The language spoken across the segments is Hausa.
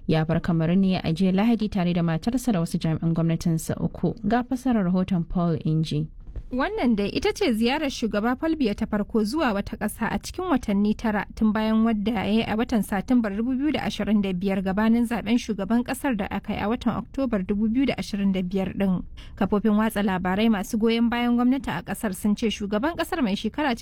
ya bar kamar ne a jiya lahadi tare da matarsa da wasu jami'an gwamnatinsa uku ga fasarar rahoton paul inji Wannan dai ita ce ziyarar shugaba Falbiya ta farko zuwa wata ƙasa a cikin watanni tara tun bayan wadda ya yi a watan Satumbar 2025 gabanin zaben shugaban ƙasar da aka yi a watan Oktobar 2025 ɗin. Kafofin watsa labarai masu goyon bayan gwamnati a ƙasar sun ce shugaban ƙasar mai shekara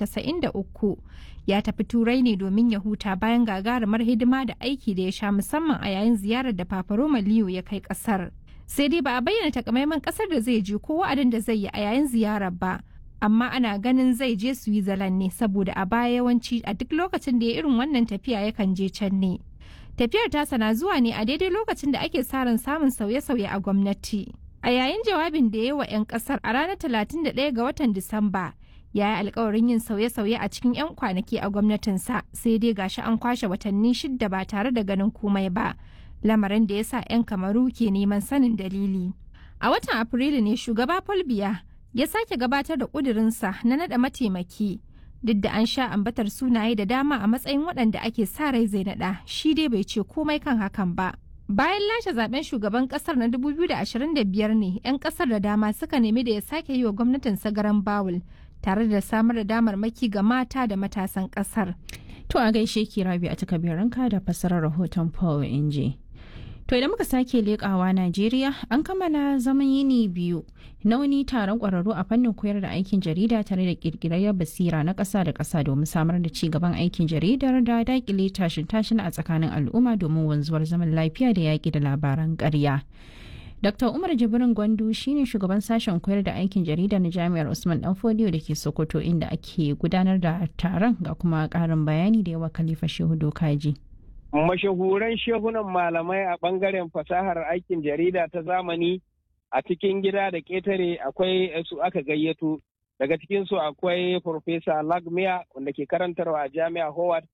93 ya tafi turai ne domin ya huta bayan gagarumar hidima da aiki da ya sha musamman a yayin ziyarar da Papa Roma Liyo ya kai ƙasar. sai dai ba a bayyana takamaiman kasar da zai je ko wa'adin da zai yi a yayin ziyarar ba amma ana ganin zai je switzerland ne saboda a baya yawanci a duk lokacin da ya irin wannan tafiya yakan je can ne tafiyar tasa na zuwa ne a daidai lokacin da ake sa ran samun sauye-sauye a gwamnati a yayin jawabin da ya yi wa 'yan kasar a ranar 31 ga watan disamba ya yi alkawarin yin sauye-sauye a cikin 'yan kwanaki a gwamnatinsa sai dai gashi an kwashe watanni shidda ba tare da ganin komai ba lamarin da ya sa 'yan kamaru ke neman sanin dalili. A watan Afrilu ne shugaba Paul Biya ya sake gabatar da ƙudurinsa na naɗa mataimaki duk da an sha ambatar sunaye da dama a matsayin waɗanda ake sa rai zai naɗa shi dai bai ce komai kan hakan ba. Bayan lashe zaben shugaban kasar na 2025 ne 'yan kasar da dama suka nemi da ya sake yi wa gwamnatin sagaran bawul tare da samar da damarmaki ga mata da matasan kasar. To a gaishe ki rabi a takabiranka da fassarar rahoton Paul Inji. To idan muka sake leƙawa Najeriya an kammala zaman yini biyu na wani taron ƙwararru a fannin koyar da aikin jarida tare da ƙirƙirar basira na ƙasa da ƙasa domin samar da ci gaban aikin jaridar da daƙile tashin tashin a tsakanin al'umma domin wanzuwar zaman lafiya da yaƙi da labaran ƙarya. Dr. Umar Jibrin Gwandu shine shugaban sashen koyar da aikin jarida na Jami'ar Usman Danfodiyo da ke Sokoto inda ake gudanar da taron ga kuma ƙarin bayani da yawa Khalifa Shehu Dokaji. mashahuran shehunan malamai a ɓangaren fasahar aikin jarida ta zamani a cikin gida da ƙetare akwai su aka gayyato daga cikinsu akwai Profesa Lagmia wanda ke karantarwa a jami'a Howard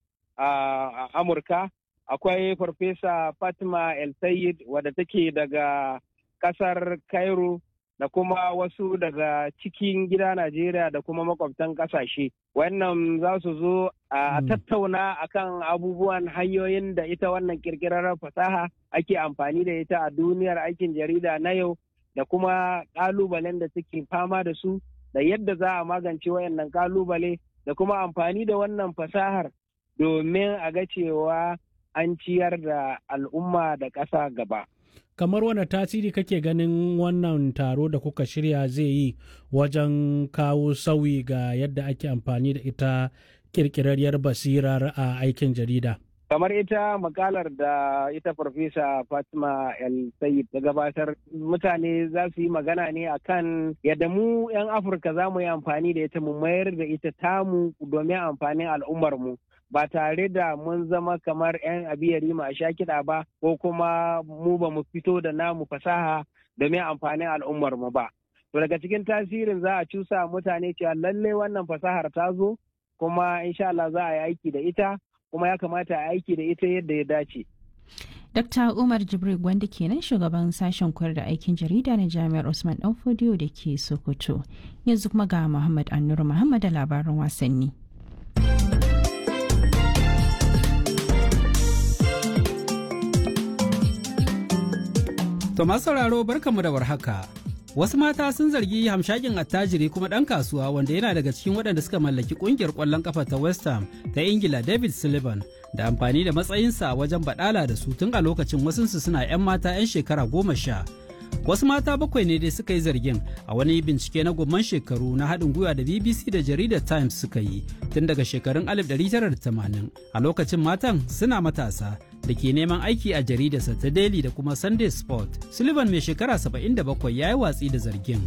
a Amurka akwai Farfesa Fatima El Sayed wadda take daga ƙasar Cairo da kuma wasu daga cikin gida Najeriya da kuma makwabtan ƙasashe. Wannan za su zo a tattauna akan abubuwan hanyoyin da ita wannan kirkirar fasaha ake amfani da ita a duniyar aikin jarida na yau da kuma ƙalubalen da suke fama da su da yadda za a magance wayannan ƙalubale da kuma amfani da wannan fasahar domin a ga cewa an ciyar da al'umma da ƙasa gaba. kamar wani tasiri kake ganin wannan taro da kuka shirya zai yi wajen kawo sauyi ga yadda ake amfani da ita kirkirarriyar basirar a aikin jarida kamar ita makalar da ita farfesa fatima el sayid ta gabatar mutane za su yi magana ne akan yadda mu 'yan afirka za mu yi amfani da ita mu mayar da ita tamu domin amfanin al'ummarmu ba tare da mun zama kamar 'yan abiyari ma sha kiɗa ba ko kuma mu ba mu fito da namu fasaha domin amfanin al'ummar mu ba. To daga cikin tasirin za a cusa mutane cewa lallai wannan fasahar ta zo kuma insha Allah za a yi aiki da ita kuma ya kamata a aiki da ita yadda ya dace. Dr. Umar Jibril wanda kenan shugaban sashen koyar da aikin jarida na Jami'ar Usman Danfodiyo da ke Sokoto. Yanzu kuma ga Muhammad Annur Muhammad da labaran wasanni. To masu sauraro barkanmu da warhaka. Wasu mata sun zargi hamshakin attajiri kuma ɗan kasuwa wanda yana daga cikin waɗanda suka mallaki ƙungiyar ƙwallon ƙafa ta West Ham ta Ingila David Sullivan da amfani da matsayinsa wajen baɗala da su tun a lokacin wasunsu suna 'yan mata 'yan shekara goma sha. Wasu mata bakwai ne dai suka yi zargin a wani bincike na gomman shekaru na haɗin gwiwa da BBC da jaridar Times suka yi tun daga shekarun 1980 a lokacin matan suna matasa da ke neman aiki a jaridarsa ta Daily da kuma Sunday Sport. Sullivan mai shekara 77 ya yi watsi da zargin.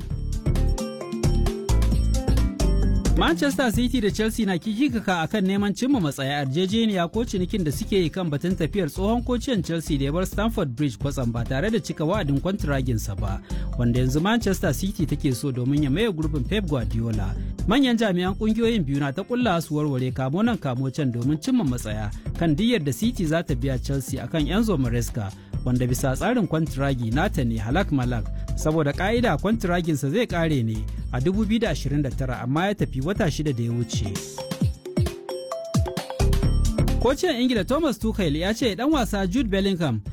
Manchester City da Chelsea na kikikaka a kan neman cimma matsaya yarjejeniya ko cinikin da suke yi kan batun tafiyar tsohon kociyan Chelsea da ya bar Stamford Bridge kwatsam ba tare da cika wa'adin kwantiraginsa ba, wanda yanzu Manchester City take so domin ya maye gurbin Pep Guardiola. Manyan jami'an kungiyoyin biyu na ta kulla su warware kamo nan kamo can domin cimma matsaya kan diyyar da City za ta biya Chelsea akan Enzo Maresca wanda bisa tsarin kwantiragi nata ne halak malak saboda ka'ida kwantiraginsa zai kare ne a 2029 amma ya tafi wata shida da ya wuce. Kocin Ingila Thomas Tuchel ya ce dan wasa Jude Bellingham